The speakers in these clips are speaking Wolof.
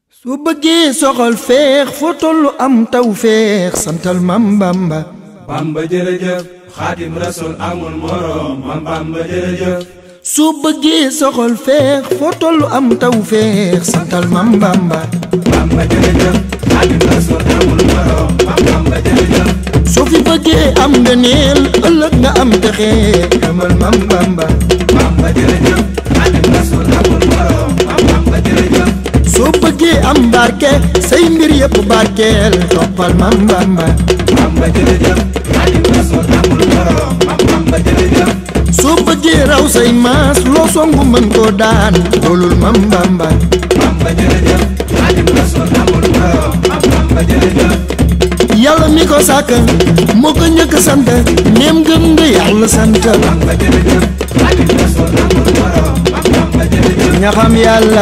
su bëggee soxal feex foo tollu am taw feex santal mam bamba bamba jërëjëf xaadim rasul amul morom mam bamba jërëjëf su bëggee soxal feex foo tollu am taw feex santal mam bamba bamba jërëjëf xaadim rasul amul morom mam bamba jërëjëf soo fi bëggee am nga neel ëllëg nga am texe amal mam bamba bamba jërëjëf xaadim rasul amul morom mam bamba jërëjëf soo bëggee am barke say mbir yëpp barkeel toppal mam bamba bamba jërëjëf xaadim rasul amul morom mam bamba jërëjëf soo bëggee raw say maas loo songu mën koo daan loolul mam bamba bamba jërëjëf xaadim rasul amul morom mam bamba jërëjëf yàlla mi ko sàkk moo ko njëkk sant neem gëm nga yàlla sant bamba jërëjëf xaadim rasul amul morom mam bamba jërëjëf ña xam yàlla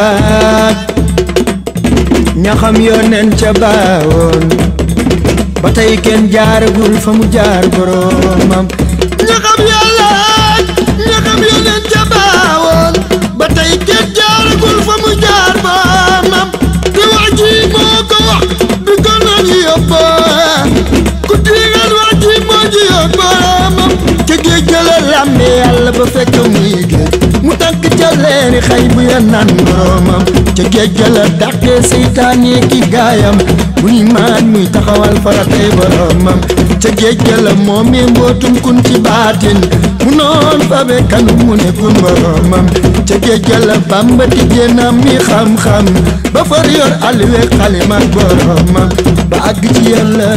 ña xam yoneen ca baawoon ba tey kenn jaaragul fa mu jaar boroomam ña xam yàlla ña xam yoneen ca baawoon ba tey kenn jaaragul fa mu jaar boroomam te wax ji moo ko wax du ko noonu yóbbu ku diigal wax ji moo ji yóbbu boroomam ca géej ga la làmbe yàlla ba fekk muy géej mu tànk ca leeri xay bu ya naan boroomam ca géej ga la dàqee seytaane ki gaayam muy maan muy taxawal faratay boroomam ca géej ga la moomee mbootum kun ci baatin mu noon fa be kanu mu ne kun boroomam ca géej ga la bamba tijjeenam mi xam-xam ba far yor alwe xalimak boroomam ba àgg ci yàlla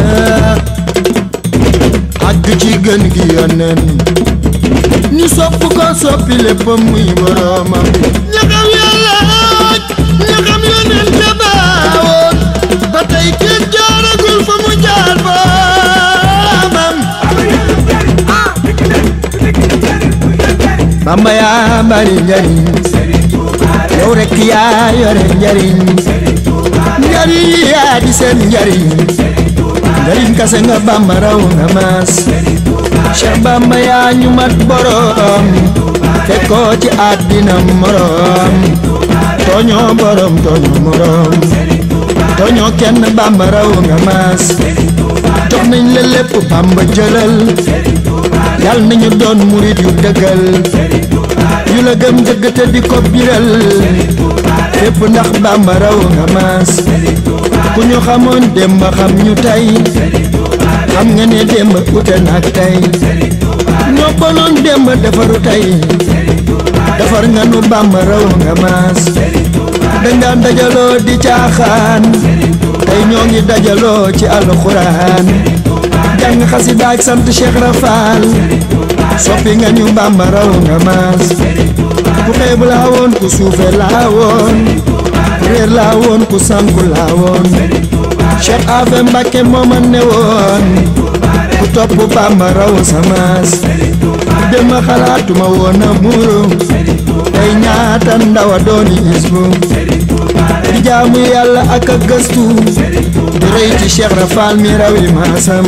àgg ci gën gi yonen ñu sopp ko soppi léppam muy boroomam ña xam yàlla ña xam yoneen ca baawoon ba tey kenn jaaragul fa mu jaar boroomam bamba yaa bari njariñ yow rekk yaa yore njariñ njariñ yaa di seen njariñ njariñ kase nga bamba raw nga maas Cheikh Bamba yaa ñu mat borom fekkoo ci àddina morom tooñoo borom tooñoo morom tooñoo kenn Bamba raw nga maas jox nañ la lépp Bamba jëlal yal nañu doon murit yu dëggal yu la gëm dëgg te di ko biral fépp ndax Bamba raw nga maas ku ñu xamoon démb xam ñu tey xam nga ne démb ute naag tey ñoo bonoon démb defaru tey defar nga nu Bamba raw nga maas dañ daan dajaloo di caaxaan tey ñoo ngi dajaloo ci alxuraan jàng xasida ak sant Cheikh Rafal soppi nga ñu Bamba raw nga maas ku xeebu laa woon ku suufe laa woon ku réer laa woon ku sànku laa woon Cheikh Afe Mbàkke mooma ne woon ku topp Bamba raw samaas dema xalaatuma woon a muuru tey ñaata ndawa dooni isbu di jaamu yàlla ak a gëstu di rëy ci Cheikh Rafal mi rawi maasam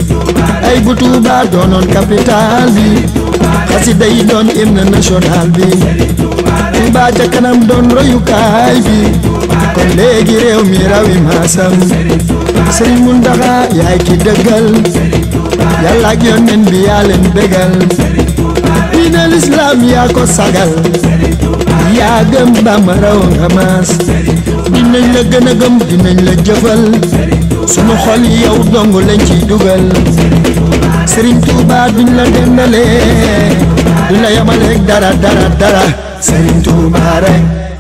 ay bu Tuuba doonoon capital bi xasida yi doon hymne national bi Tuuba ca kanam doon royukaay bi kon léegi réew mi rawi maasam Sëriñ Muntaxa yaay ki dëggal yàlla ak yonent bi yaa leen bégal diine lislaam yaa ko sagal yaa gëm Bamba raw nga maas dinañ la gën a gëm dinañ la jëfal sunu xol yow dong lañ ciy dugal Sëriñ Tuuba duñ la dendalee duñ la yamaleeg dara dara dara Sëriñ Tuuba rek